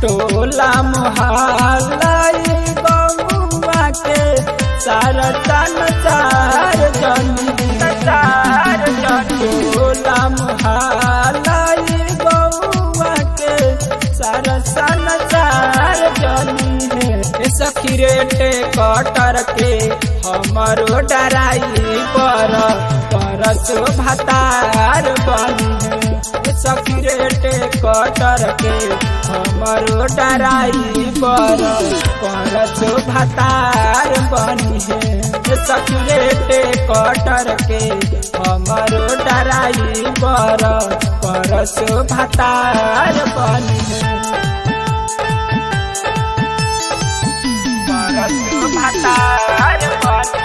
टोला मोहल्लाई गौवा के सारा तन चार जनी चार जनी टोला मोहल्लाई गौवा के सारा सन चार जनी है ए सखी रेटे कटर के हमरो डराई पर परस भतार बनी है ए सखी रेटे कटर के हमरो डराई पर परस भतार बनी है ए सखी रेटे कटर के हमरो डराई पर परस भतार बनी है परस भतार बनी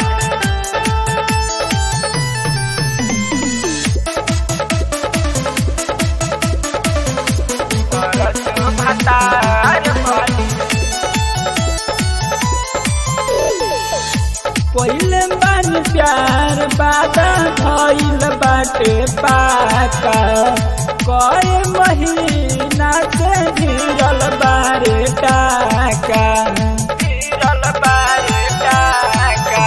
परस भतार बनी पहिले बन प्यार बादा भइल बाटे पाका कई महीना से गिरल बारे टाका गिरल बारे टाका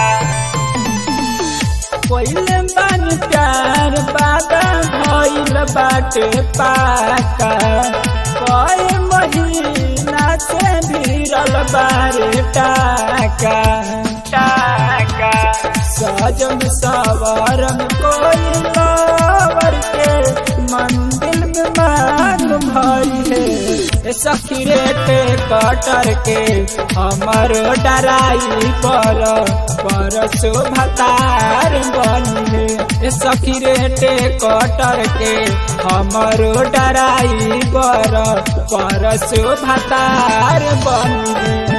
पहिले बन प्यार बादा भइल बाटे पाका कई महीना से भिरल बारे टाका टाका सजन सवारम कोई लावर के मंदिर में मान भई है ए सखी रेटे कटर के हमर डराई पर परस भतार बनी है ए सखी रेटे कटर के हमर डराई पर परस भतार बनी है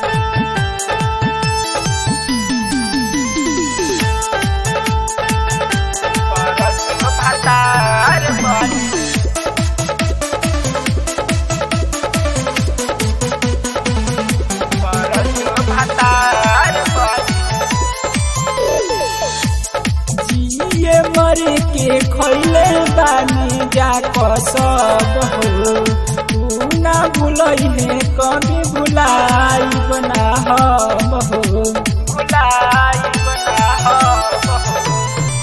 परस भतार बनी परस भतार बनी जिए मर के खैले बानी जा सब हो तू ना भूलई है कभी भुलाई बना हम हो भुलाई बना हम हो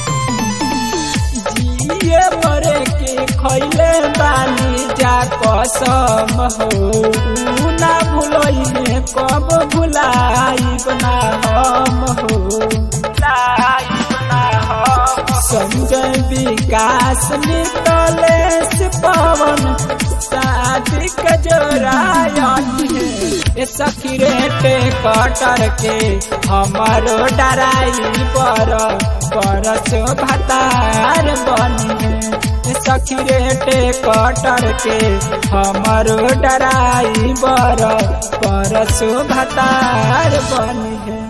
जिए मरे के खैले बानी जा कसम हो ऊ ना भूलई है कब भुलाई बना हम हो भुलाई बना हम संजय विकास निकले से पवन शादी कजोरायन ए सखी रेटे कटर के हमारो डराई पर परस भतार बनी है ए सखी रेटे कटर के हमारो डराई बर परस भतार बनी है